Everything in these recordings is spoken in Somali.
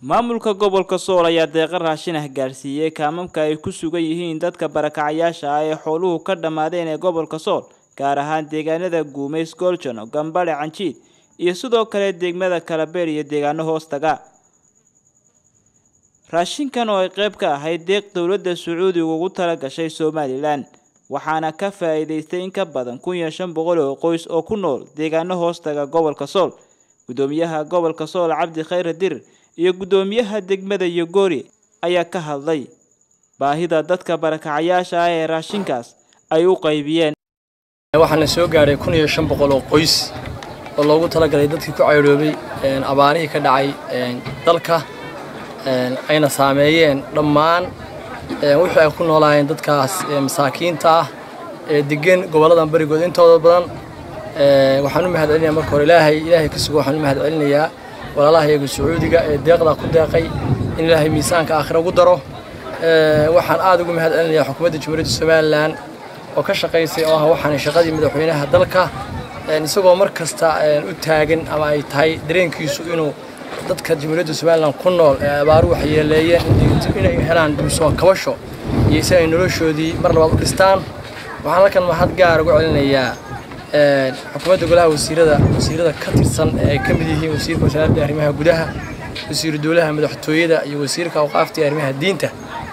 maamulka gobolka sool ayaa deeqa raashin ah gaarsiiyey kaamamka ay ku sugan yihiin dadka barakacayaasha ah ee xooluhu ka dhammaadeen ee gobolka sool gaar ahaan deegaanada guumays gooljon gambadhe canjiid iyo sidoo kale degmada kalabeer iyo deegaano hoostaga raashinkan oo ay qayb ka ahayd deeq dowladda sacuudiga ugu tala gashay somalilan waxaana ka faa'iidaystay in ka badan kun iyo shan boqol oo qoys oo ku nool deegaano hoostaga gobolka sool gudoomiyaha gobolka sool cabdi khayre dir iyo guddoomiyaha degmada yogoori ayaa ka hadlay baahida dadka barakacayaasha ah ee raashinkaas ay u qaybiyeen waxaana soo gaadhay kun iyo shan boqol oo qoys oo loogu talagalay dadkii ku cayroobay abaarihii ka dhacay dalka ayna saameeyeen dhammaan wixii ay ku noolaayeen dadkaas masaakiinta ah ee degan gobolladan barigood intooda badan waxaan u mahad celinayaa marka hore ilaahay ilaahay ka sugo waxaan u mahad celinayaa walaalaha iyaga sacuudiga ee deeqda ku deeqay in ilaahay miisaanka aakhira ugu daro waxaan aad ugu mahad celinayaa xukuumadda jamhuuriyadda somalilan oo ka shaqaysay oo ah waxaan shaqadii madaxweynaha dalka isagoo mar kasta u taagan ama ay tahay dareenkiisu inuu dadka jamhuuriyadda somalilan ku nool ee abaaru waxyeeleeyeen inay helaan dibsoo kabasho iyo si ay noloshoodii mar labaad u dhistaan waxaan halkan mahad gaar ugu celinayaa xukuumadda golaha wasiirada wasiirada ka tirsan ee ay ka mid yihiin wasiirka wasaaradda arrimaha gudaha wasiiru dowlaha madaxtooyada iyo wasiirka awqaafta iyo arrimaha diinta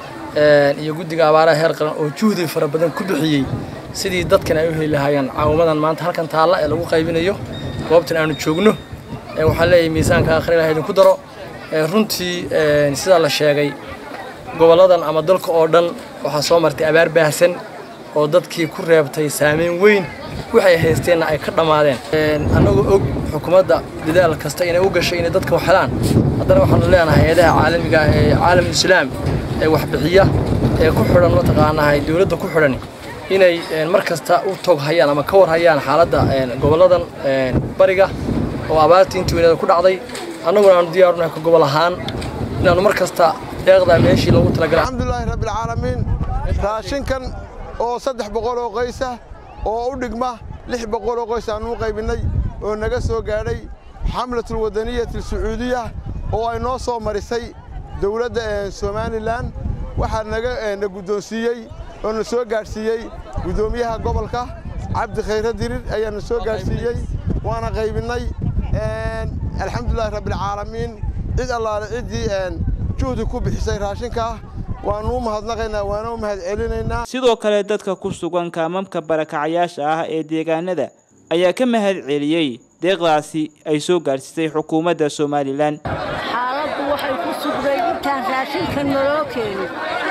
iyo guddiga abaaraha heer qaran oo juhdi fara badan ku bixiyey sidii dadkan ay u heli lahaayeen caawimadan maanta halkan taalla ee lagu qaybinayo goobtan aanu joogno waxaan leeyahay miisaanka aakhira ilaha idinku daro runtii sidaa la sheegay gobolladan ama dalka oo dhan waxaa soo martay abaar baahsan oo dadkii ku reebtay saameyn weyn waxay haysteenna ay ka dhammaadeen annagoo og xukuumadda dadaal kasta inay u gashay inay dadka wax helaan haddana waxaanu leenahay hay-adaha caalamiga ee caalam islaam ee waxbixiya ee ku xidhan mataqaanahay dowladda ku xidhan inay mar kasta u tog hayaan ama ka war hayaan xaaladda gobolladan bariga oo abaartii intii weynada ku dhacday annaguna aanu diyaarunahay ka gobol ahaan inaannu mar kasta deeqda meeshii loogu talagalay alxamdulilaahi rabbilcaalamiin raashinkan oo saddex boqol oo qoysa oo u dhigma lix boqol oo qoys aannu u qaybinnay oo naga soo gaadhay xamlatul wadaniyati sacuudiya oo ay noo soo marisay dowladda somalilan waxaa naga na guddoonsiiyey oo na soo gaadhsiiyey guddoomiyaha gobolka cabdi khayre dirir ayaa na soo gaadhsiiyey waana qaybinnay alxamdulilahi rabbilcaalamiin cid allaale ciddii juhdi ku bixisay raashinkaa waannu u mahadnaqaynaa waana u mahad celinaynaa sidoo kale dadka ku sugan kaamamka barakacayaasha ah ee deegaanada ayaa ka mahad celiyey deeqdaasi ay soo gaadhsiisay xukuumadda somalilan xaaladdu waxay ku sugday intaan raashinka naloo keenin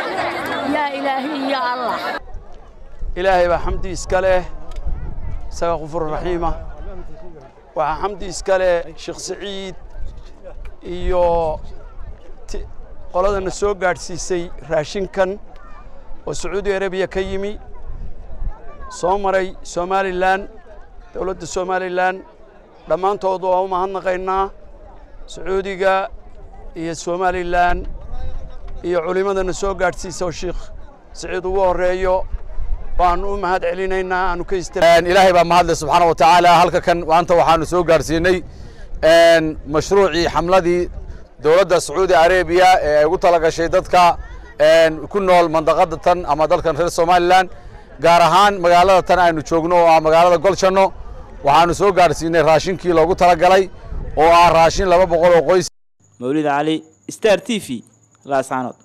yaa ilaahi iyo allah ilaahay baa xamdi iska leh isaga qufur raxiima waxaa xamdi iska leh sheekh saciid iyo qoladana soo gaadhsiisay raashinkan oo sacuudi arabiya ka yimi soo maray somalilan dowladda somalilan dhammaantood waa u mahadnaqaynaa sacuudiga iyo somalilan iyo culimmadana soo gaadhsiisa oo sheekh saciid ugu horreeyo baanu u mahad celinaynaa aanu ka ilaahay baa mahadle subxaana wa tacaala halka kan maanta waxaanu soo gaadhsiinay mashruucii xamladii dowladda sacuudi arabiya ee ay ugu tala gashay dadka ku nool mandaqada tan ama dalkan reer somalilan gaar ahaan magaalada tan aynu joogno oo ah magaalada goljanno waxaanu soo gaadhsiinay raashinkii loogu talagalay oo ah raashin laba boqol oo qoys mawlid cali star t v laascaanood